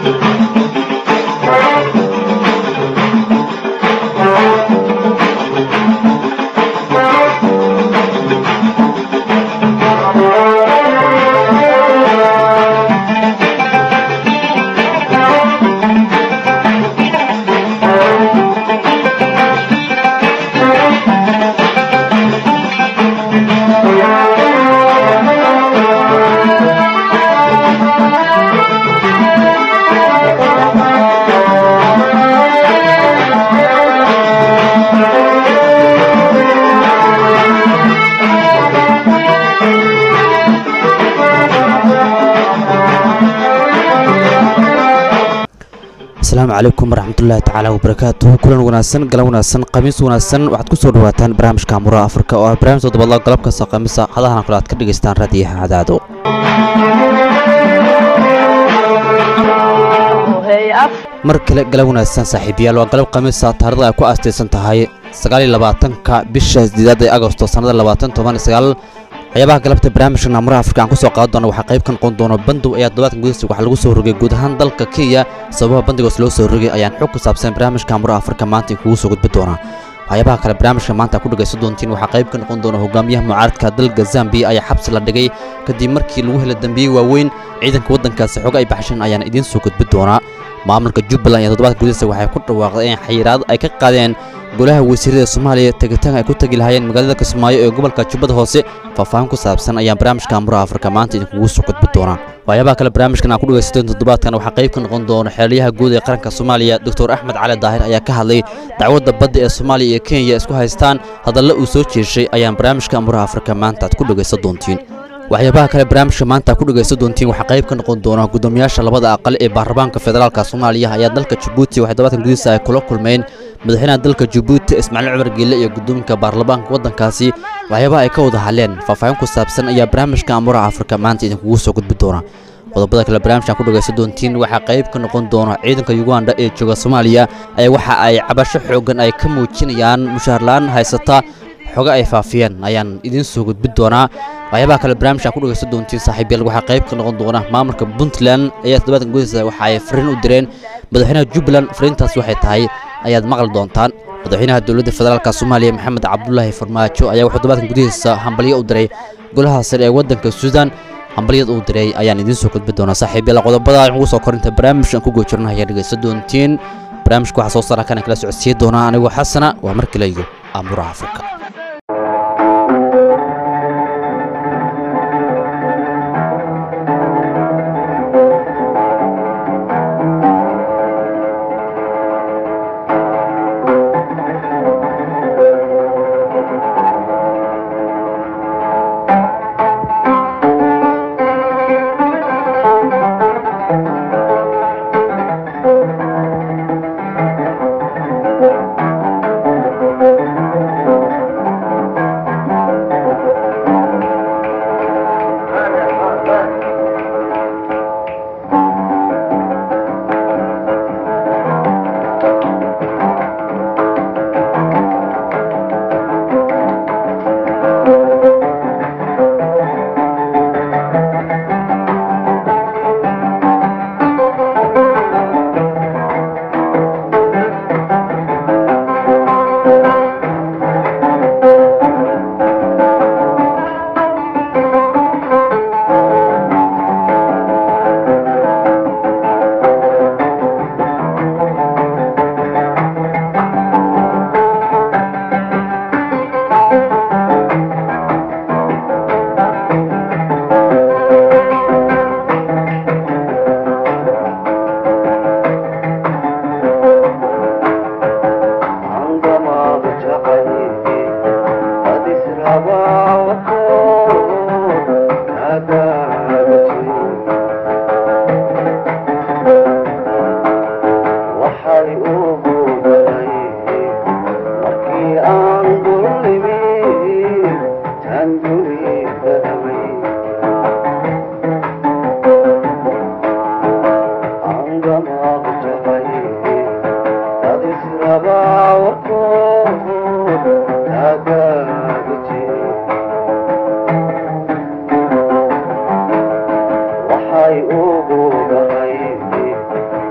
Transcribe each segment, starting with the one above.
asalaamu calaykum waraxmatullaahi tacaala wabarakaatuhu kulan wanaagsan galan wanaagsan khamiis wanaagsan waxaad ku soo dhawaataan barnaamijka amuraha afrika oo ah barnaamij toddobaadla galab kasta khamiisa hadahan kale aad ka dhegaystaan raadiyaha cadaado mar kale galan wanaagsan saaxiibayaal waa galab khamiisa taarikhda ay ku aastaysan tahay sagaaliyo labaatanka bisha sideedada ee agosto sannada labaatan toban iyo sagaal waxyaabaha galabta barnaamijka naamuraha afrika aan ku soo qaadan doona waxaa qayb ka noqon doona bandow ayaa toddobaadkan gudihiisa waxaa lagu soo rogay guud ahaan dalka kenya sababaha bandigoos loo soo rogay ayaan xog ku saabsan barnaamijka naamuraha afrika maanta kugu soo gudbi doonaa waxyaabaha kale barnaamijka maanta ku dhagaysan doontiin waxaa qayb ka noqon doona hogaamiyaha mucaaradka dalka zambiya ayaa xabsi la dhigay kadib markii lagu helay dambiye waaweyn ciidanka waddankaasi xog ay baxsheen ayaan idiin soo gudbi doonaa maamulka jubbaland iyo toddobaadka gudihiisa waxay ku dhawaaqday in xayiraad ay ka qaadeen golaha wasiirada soomaaliya tegitaan ay ku tegi lahaayeen magaalada kismaayo ee gobolka jubbada hoose faahfaahin ku saabsan ayaan barnaamijka amuraha afrika maanta idinkugu soo gudbi doonaa waxyaabaha kale barnaamijkan aan ku dhegaysateen toddobaadkan waxaa qayb ka noqon doona xeelyaha guud ee qaranka soomaaliya doctor axmed cali daahir ayaa ka hadlay dacwadda badda ee soomaaliya iyo kenya isku haystaan hadalla uu soo jeeshay ayaan barnaamijka amuraha afrika maanta aad ku dhegaysan doontiin waxyaabaha kale barnaamijka maanta ku dhegaysan doontiin waxaa qayb ka noqon doona guddoomiyaasha labada aqal ee baarlamaanka federaalka soomaaliya ayaa dalka jabuuti waxay todobaadkan gudihiisa ay kula kulmeen madaxweynaha dalka jabuuti ismaaciil cumar geelle iyo gudoominka baarlamaanka waddankaasi waxyaabaha ay ka wada hadleen faahfaahin ku saabsan ayaa barnaamijka amuraha afrika maanta idinkugu soo gudbi doona qodobada kale barnaamijkan ku dhagaysan doontiin waxaa qayb ka noqon doona ciidanka yuganda ee jooga soomaaliya ayaa waxa ay cabasho xoogan ay ka muujinayaan mushaharlaan haysata xoga ay faafiyeen ayaan idiin soo gudbi doonaa waxyaabaha kale barnaamijkan ku dhagaysan doontiin saaxiibayaal waxaa qayb ka noqon doona maamulka puntland ayaa toddobaadkan gudihiisa waxa ay fariin u direen madaxweynaha jubbaland fariintaas waxay tahay ayaad maqli doontaan madaxweynaha dowladda federaalka soomaaliya maxamed cabdulaahi farmaajo ayaa wuxuu toddobaadkan gudihiisa hambalyo u diray golaha sare ee waddanka suudan hambalyada uu diray ayaan idiin soo gudbi doonaa saaxiibayaal qodobada ugu soo korinta barnaamijkan ku goojirna ayaa dhegaysan doontiin barnaamijka waxaa soo saara kana kala socodsiin doonaa anigoo xasana waa mar kale iyo amuraha afrika waxay ugu dhahay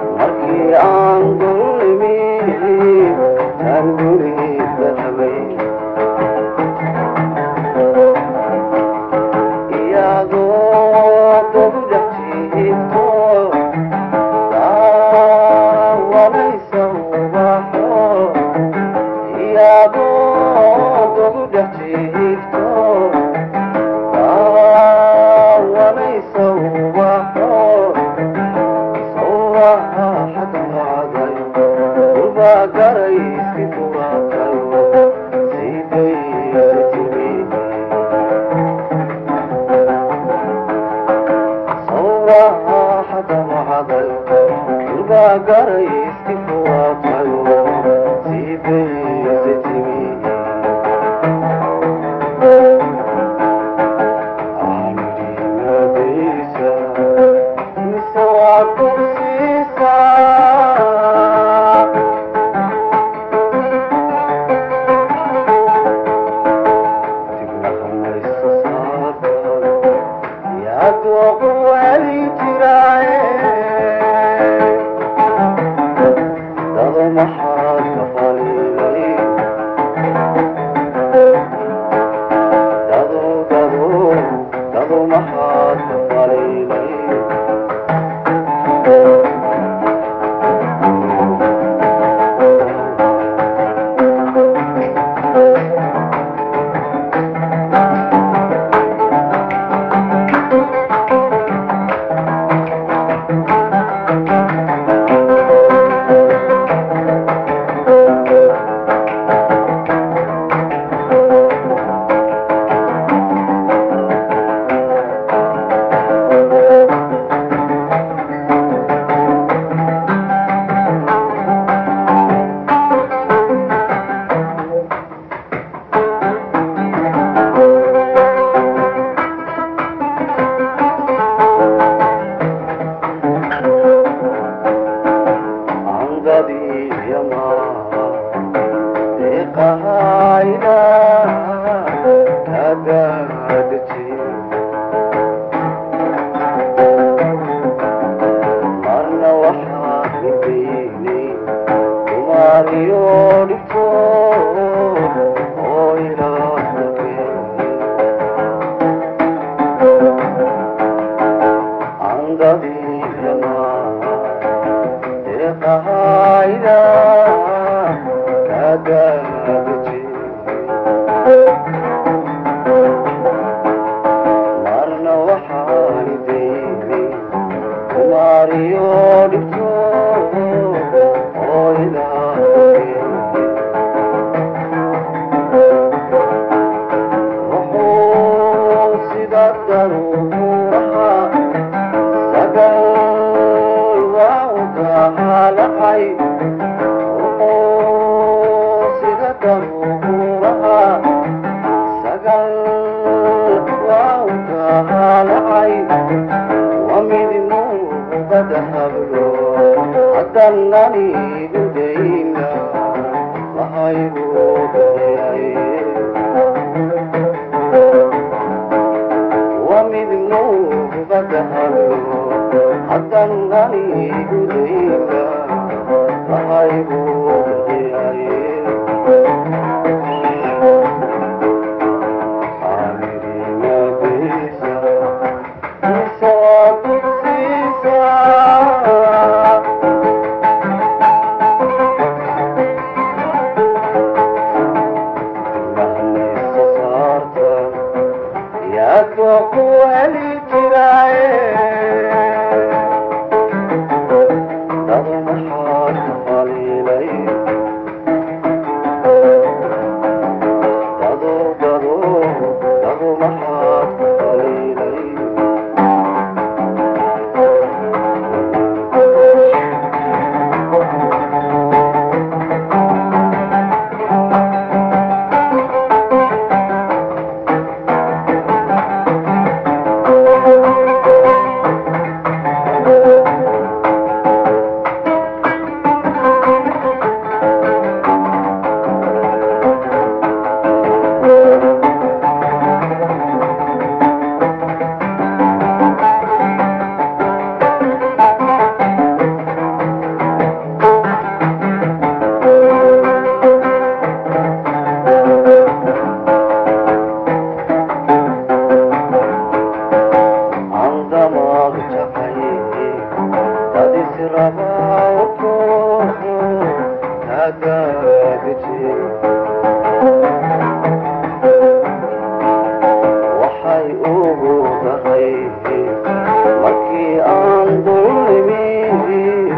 markii aan dulmi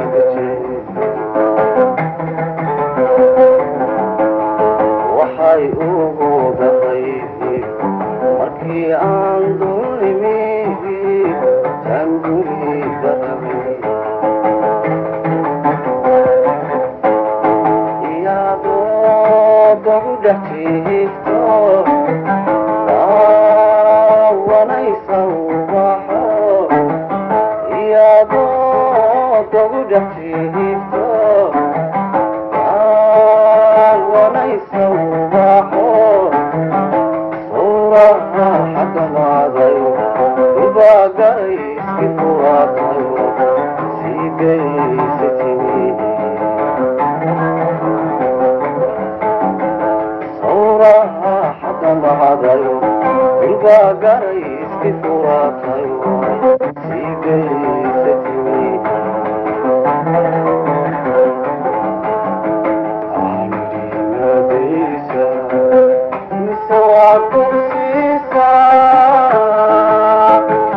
waxay ugu dahay markii aan dulimi tan guriga tagay iyadoo dagu dhex jiifto daawanaysa ubaxo iyadoo dagu dhex jiifto daawanaysa ubaxo suuraha xakamaaday dubaagay iski furaatay sii geysa timi sawraha xakamaaday dubaagay iski furaatay sii geysa timi aanidhimadaysa mise waa kursiisaa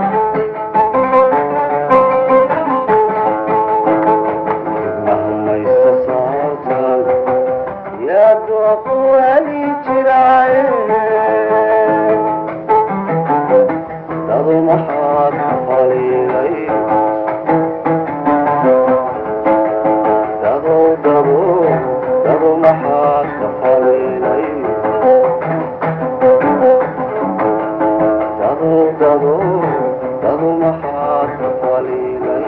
mahmaysa saartan yaa dooqu heli jiraaye dadu maxaad ku faliilay dadow dado dadu maxaad ka faliilay dadu dado dadu maxaad ka faliilay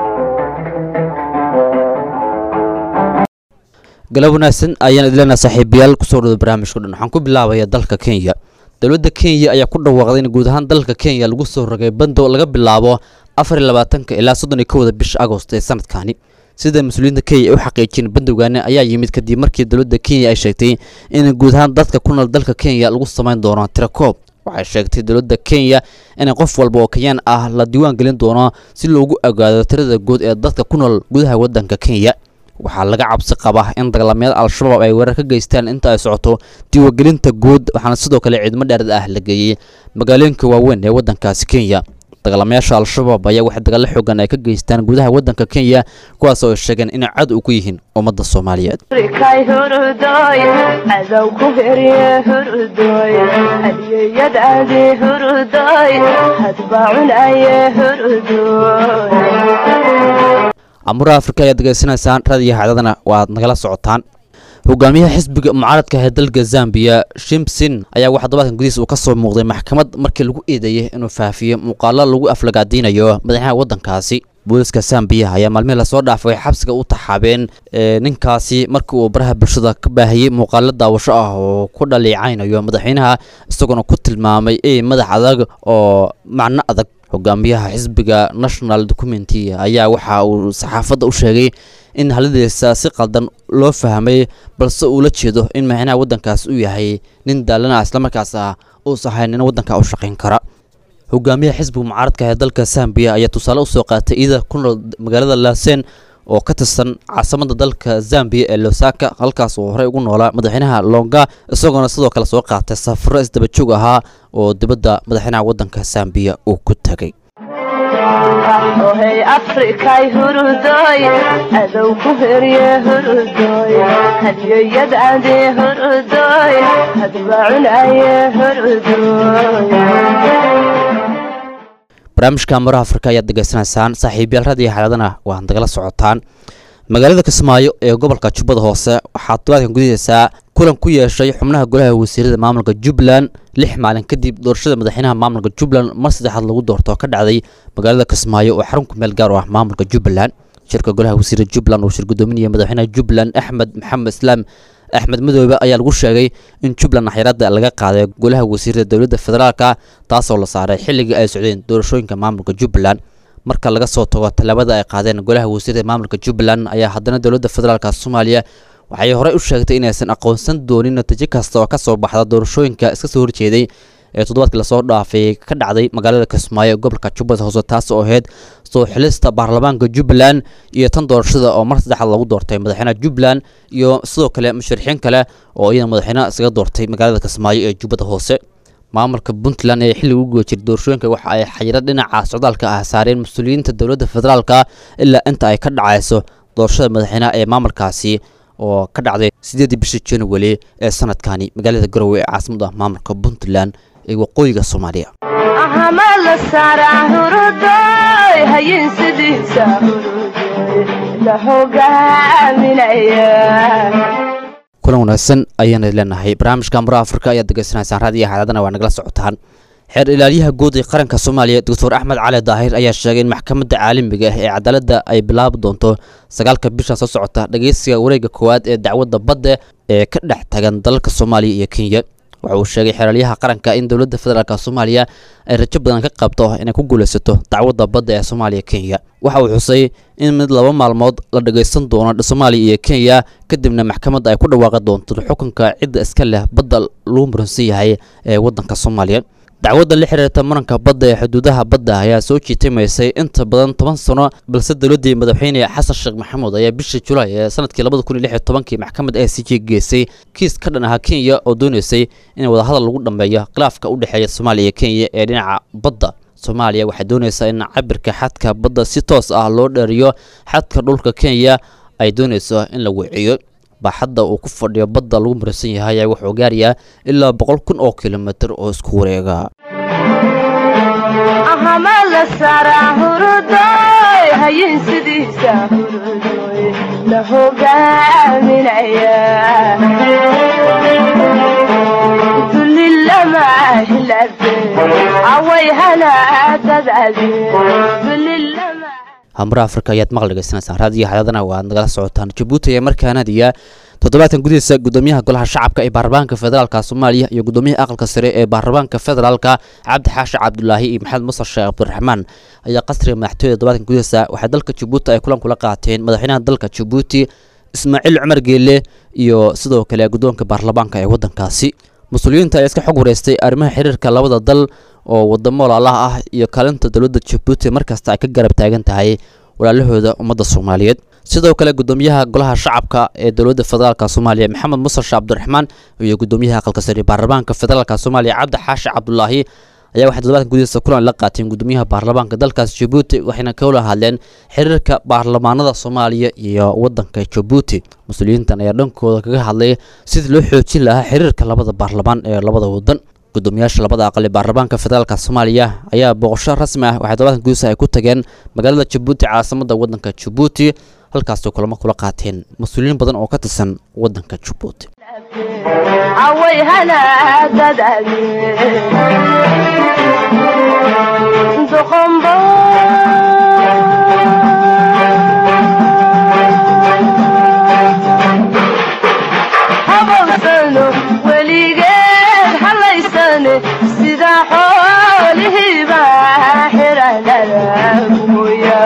galab wanaagsan ayaan idileenaa saaxiibayaal kusoo dhawda barnaamijku dhan waxaan ku bilaabaya dalka kenya dowladda kenya ayaa ku dhawaaqday in guud ahaan dalka kenya lagu soo rogay bando laga bilaabo afar iyo labaatanka ilaa soddon iyo kowda bisha agost ee sanadkani sida mas-uuliyiinta kenya ay u xaqiijiyeen bandowgaani ayaa yimid kadib markii dowladda kenya ay sheegtay in guud ahaan dadka ku nool dalka kenya lagu samayn doono tirakoob waxay sheegtay dowladda kenya in qof walba oo kenyaan ah la diiwaan gelin doono si loogu ogaado tirada guud ee dadka ku nool gudaha waddanka kenya waxaa laga cabsi qabaa in dagaalamayaal al-shabaab ay weerar ka geystaan inta ay socoto diiwaangelinta guud waxaana sidoo kale ciidamo dheerad ah la geeyey magaalooyinka waaweyn ee waddankaasi kenya dagaalamayaasha al-shabaab ayaa waxay dagaalo xoogan ay ka geystaan gudaha waddanka kenya kuwaas oo ay sheegeen inay cad u ku yihiin ummadda soomaaliyeed kay hurudoy cadow ku herye hurudoy hadiyeyadaadi hurudoy hadbaacunaye hurudoy amuraha afrika ayaad degeysanaysaan raadiyo xacdadana waad nagala socotaan hogaamiyaha xisbiga mucaaradka ee dalka zambiya shimsin ayaa waxaa todobaadkan gudihiis uu ka soo muuqday maxkamad markii lagu eedeeyey inuu faafiyo muuqaalo lagu aflagaadiinayo madaxweynaha waddankaasi booliska zambiya ayaa maalmihii lasoo dhaafay xabsiga u taxaabeen ee ninkaasi markii uu baraha bulshada ka baahiyey muuqaalo daawasho ah oo ku dhaliicaynayo madaxweynaha isagoona ku tilmaamay ey madax adag oo macno adag hogaamiyaha xisbiga national documenty ayaa waxa uu saxaafadda u sheegay in haladiisa si qaldan loo fahmay balse uu la jeedo in madaxweynaha waddankaas uu yahay nin daalana islamarkaas ah uusa ahayn nin waddanka u shaqayn kara hogaamiyaha xisbiga mucaaradka ee dalka zambiya ayaa tusaale usoo qaatay iyada ku nool magaalada laasen oo ka tirsan caasimada dalka zambiya ee losaka halkaas uu horey ugu noolaa madaxweynaha longa isagoona sidoo kale soo qaatay safaro isdabajoog ahaa oo dibadda madaxweynaha waddanka zambiya uu ku tagay ohey afrikay hurudoy cadow ku herye hurudoy hadiyeyadaadi hurudoy hadbaacunaye hurudoy barnaamijka maraha afrika ayaad degeysanaysaan saaxiibayaal raadiyo xaaladana waad nagala socotaan magaalada kismaayo ee gobolka jubbada hoose waxaa todobaadkan gudaheysaa kulan ku yeeshay xubnaha golaha wasiirada maamulka jubbaland lix maalin kadib doorashada madaxweynaha maamulka jubbaland mar saddexaad lagu doorto oo ka dhacday magaalada kismaayo oo xarun ku meel gaar u ah maamulka jubbaland shirka golaha wasiirada jubbaland uu shir gudoominaya madaxweynaha jubbaland axmed maxamed islaam axmed madoobe ayaa lagu sheegay in jubbaland xayiraada laga qaaday golaha wasiirada dowladda federaalka taasoo la saaray xilligii ay socdeen doorashooyinka maamulka jubbaland marka laga soo tago tallaabada ay qaadeen golaha wasiirada maamulka jubbaland ayaa haddana dowladda federaalka soomaaliya waxay horey u sheegtay inaysan aqoonsan doonin natiijo kasta oo ka soo baxda doorashooyinka iska soo horjeeday ee toddobaadkii lasoo dhaafay ka dhacday magaalada kismaayo ee gobolka jubbada hoose taas oo ahayd soo xilista baarlamaanka jubbaland iyo tan doorashada oo mar saddexaad lagu doortay madaxweynaha jubbaland iyo sidoo kale musharixiin kale oo iyana madaxweynaha isaga doortay magaalada kismaayo ee jubbada hoose maamulka puntland ee xilliga ugu jiray doorashooyinka waxa ay xayiro dhinaca socdaalka ah saareen mas-uuliyiinta dowladda federaalka ilaa inta ay ka dhacayso doorashada madaxweynaha ee maamulkaasi oo ka dhacday sideedii bishii january ee sanadkani magaalada garowe ee caasimada maamulka puntland ee waqooyiga soomaaliya ahama la saaraa hurudoy hayin sidiisa hurudoy la hogaaminaya kulan wanaagsan ayaana leenahay barnaamijka mura afrika ayaad degeysanaysaan raadiyo xadaadana waa nagala socotaan xeer ilaaliyaha guud ee qaranka soomaaliya doctor axmed cali daahir ayaa sheegay in maxkamadda caalamiga ah ee cadaaladda ay bilaabi doonto sagaalka bishan soo socota dhageysiga wareegga koowaad ee dacwadda badda ee ka dhex tagan dalalka soomaaliya iyo kenya waxa uu sheegay xeeralyaha qaranka in dowladda federaalk soomaaliya ay rajo badan ka qabto inay ku guulaysato dacwadda badda ee soomaaliya kenya waxa uu xusay in mid laba maalmood la dhagaysan doono soomaaliya iyo kenya kadibna maxkamadda ay ku dhawaaqi doonto xukunka cidda iska leh badda lagu muransan yahay ee waddanka soomaaliya dacwadda la xiriirta muranka badda ee xuduudaha badda ayaa soo jiitimaysay inta badan toban sano balse dowladdii madaxweyne xasan sheekh maxamuud ayaa bishii julaay ee sanadkii labada kun iyo lix iyo tobankii maxkamadda a c j geysay kiis ka dhan ahaa kenya oo doonaysay in wadahadal lagu dhammeeyo khilaafka u dhexeeya soomaaliya iyo kenya ee dhinaca badda soomaaliya waxay doonaysaa in cabirka xadka badda si toos ah loo dheeriyo xadka dhulka kenya ay doonayso in la weeciyo baaxadda uu ku fadhiyo badda lagu muransan yahay ayaa wuxuu gaarayaa ilaa boqol kun oo kilomitir oo isku wareega ahama la saaraa hurudoy hayin sidiisa hurudoy la hogaaminaya dulilama hilabe away hanaadadaade dulilama hamra afrika ayaad maqal dhegeysanaysaan raadiyo xadaadana waa aad nagala socotaan jabuuti ayaa markaanadiya toddobaadkan gudihiisa gudoomiyaha golaha shacabka ee baarlamaanka federaalka soomaaliya iyo gudoomiyaha aqalka sare ee baarlamaanka federaalka cabdi xaashi cabdulaahi iyo maxamed muuse sheekh cabdiraxmaan ayaa qasriga madaxtooyada toddobaadkan gudihiisa waxay dalka jabuuti ay kulan kula qaateen madaxweynaha dalka jabuuti ismaaciil cumar geelle iyo sidoo kale guddoonka baarlamaanka ee waddankaasi mas-uuliyiinta ayaa iska xog wareystay arrimaha xiriirka labada dal oo wadamo walaalaha ah iyo kaalinta dowladda jabuuti markasta ay ka garab taagan tahay walaalahooda ummadda soomaaliyeed sidoo kale gudoomiyaha golaha shacabka ee dowladda federaalk soomaaliya maxamed muuse sheekh cabdiraxmaan iyo gudoomiyaha aqalka sare baarlamaanka federaalk soomaaliya cabdi xaashi cabdulaahi ayaa waxay toddobaadkan gudihiisa kulan la qaateen gudoomiyaha baarlamaanka dalkaas jabuuti waxayna kawla hadleen xiriirka baarlamaanada soomaaliya iyo waddanka jabuuti mas-uuliyiintan ayaa dhankooda kaga hadlay sidii loo xoojin lahaa xiriirka labada baarlamaan ee labada waddan gudoomiyaasha labada aqal ee baarlamaanka federaalk soomaaliya ayaa booqasho rasmi ah waxay toddobaadkan gudihiisa ay ku tageen magaalada jabuuti caasimada waddanka jabuuti halkaasoo kulamo kula qaateen mas-uuliyiin badan oo ka tirsan waddanka jabuuti away hanaadadaade doqombo habowsano weligeed halaysane sida xoolihiiba xiranada mooya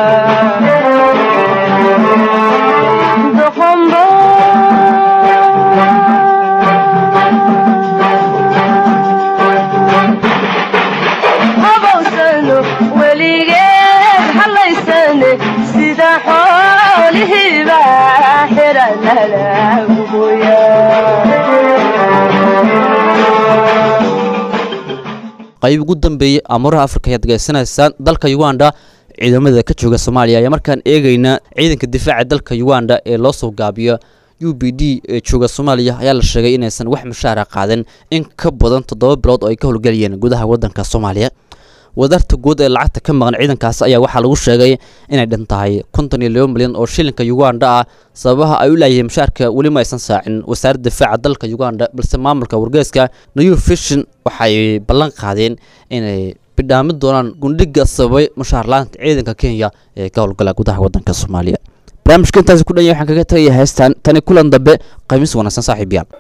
doqombo habowsano weligeed halaysane sida xoolihiiba xiranada mooya qayb ugu dambeeyey amuuraha afrika ayaad degeysanaysaan dalka uganda ciidamada ka jooga soomaaliya ayaa markaan eegaynaa ciidanka difaaca dalka uganda ee loo soo gaabiyo u b d ee jooga soomaaliya ayaa la sheegay inaysan wax mushaara qaadan in ka badan toddoba bilood oo ay ka howlgelayeen gudaha waddanka soomaaliya wadarta guud ee lacagta ka maqan ciidankaas ayaa waxaa lagu sheegay inay dhan tahay konton iyo laba milyan oo shilinka uganda ah sababaha ay u laayeen mushaarka weli ma aysan saacin wasaaradda difaaca dalka uganda balse maamulka wargeeska new fishin waxay ballan qaadeen inay bidhaamin doonaan gundhiga sababay mushaar la-aanta ciidanka kenya ee ka howlgala gudaha waddanka soomaaliya barnaamijka intaasi ku dhanya waxaan kaga tagaya heestan tani kulan dambe qaymis wanaagsan saaxiib yaal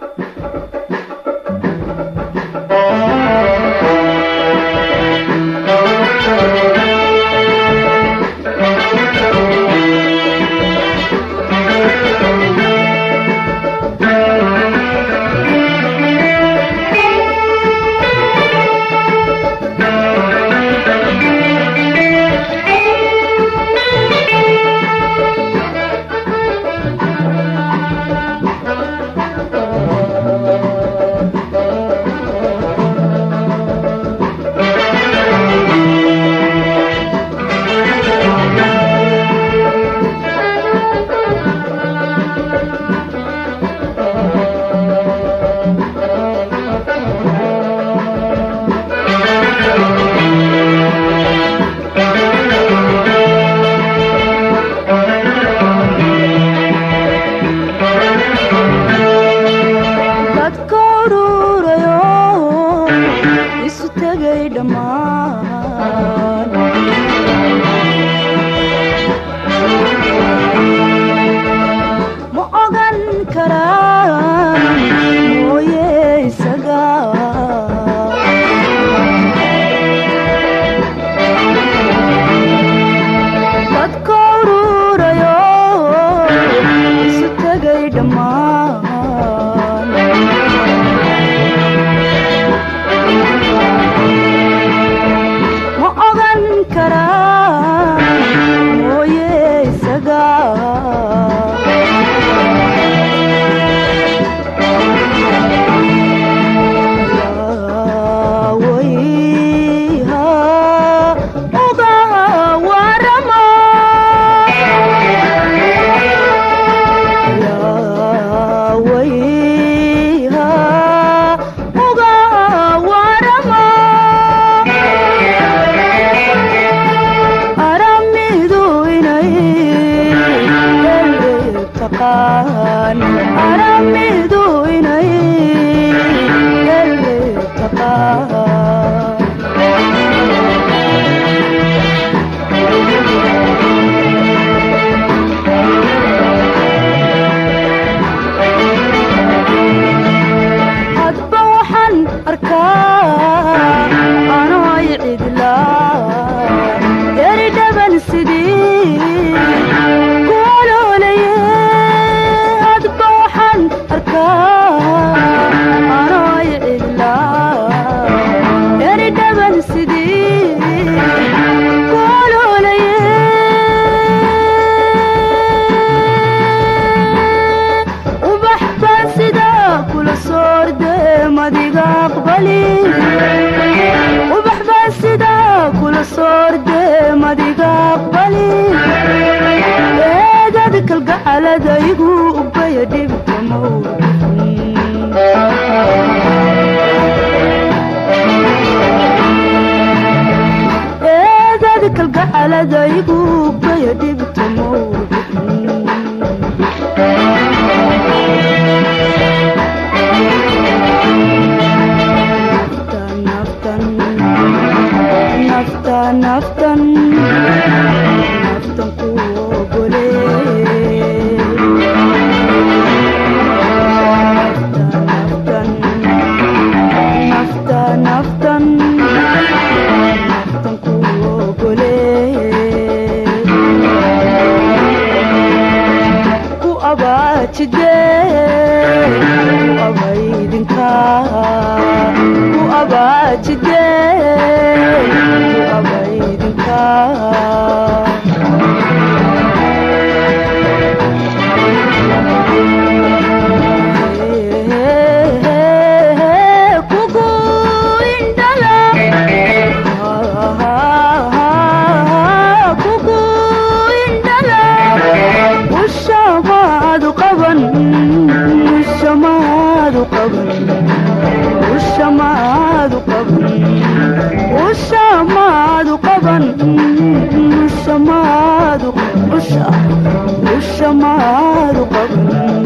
taqaan aramidu inay ele taqaan hadba waxaan arkaa anoo ay cidlaa yari dhaban sidii kuoloolaye hadba waxaan arkaa anoo ay cidlaa yari dhaban sidii kuoloolaye ubax baan sidaa kula soorde madiga aqbali ubax baan sidaa kula soorde madiga aqbali eegad kalgacaladaygu ubaya dhibkamow eegad kalgacaladaygu ubaya dhibkamow naftan naftan naftan naftan ku ogole naftan naftan naftan naftan ku ogole ku abaajide ku abaydinka ku abaajide ku abaydinka kugu indhala kugu indhala ushamaadu qaban ushamaadu qaban ushamaadu qaban ushamaadu qaban ushamaadu usha ushamaadu qaban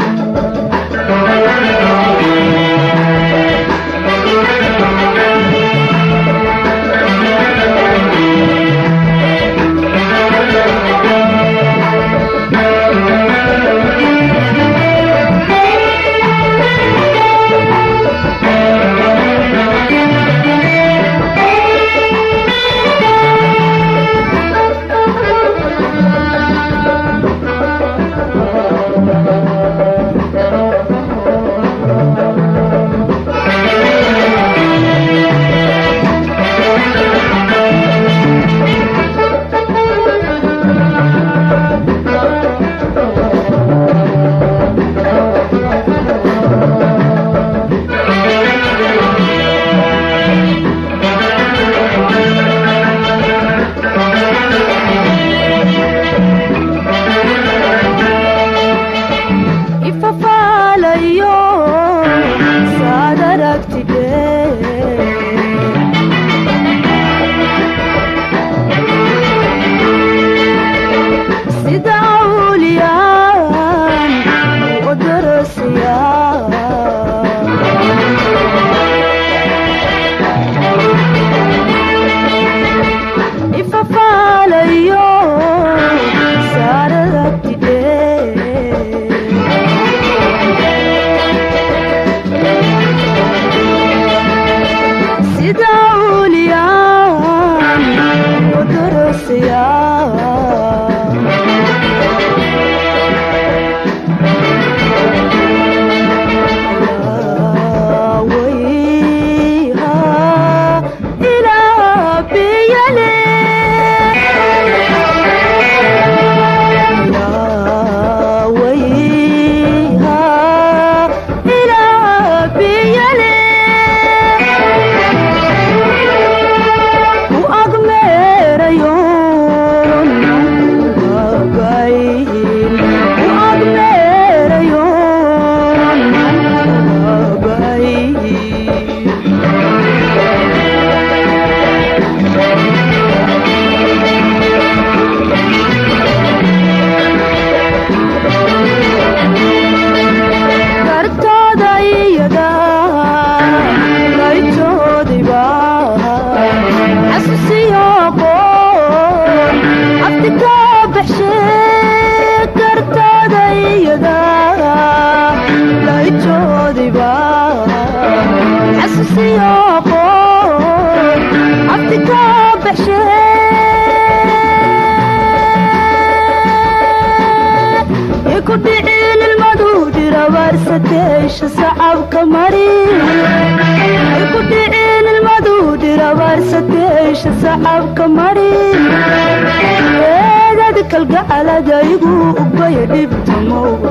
ujeeda layjoodiba xasuusiyo aqoon abti ka baxshe iku dhicin ilmadu dhirabaarsateesha sacabka mari iku dhicin ilmadu dhirabaarsateesha sacabka mari eedad kalgacalada igu ugbaya dhibta mowga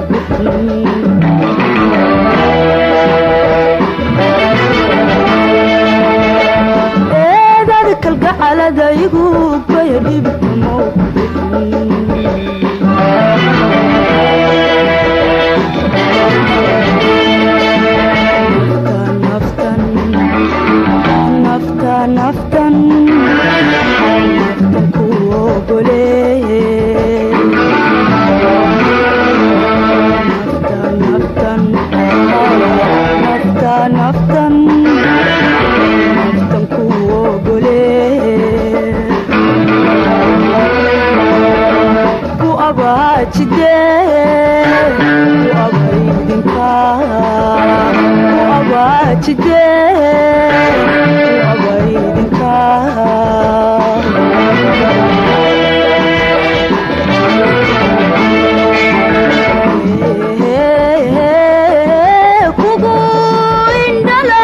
eedad kalgacalada igu ugbaya dhibta mowga naftan naftan naftan naftan ku ogoleeye naftan naftan naftan naftan naftan ku ogoleeye ku abaajide ku abaydinka ku abaajide ku abaydinka kugu indhala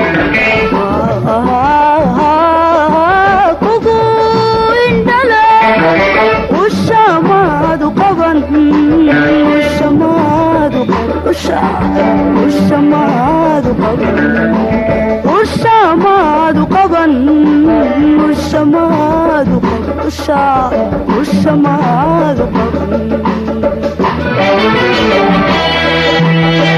kugu indhala ushamaadu qaban ushamaadu qaban usha ushamaadu qaban ushamaadu qaban ushamaadu qaban usha ushamaadu qaban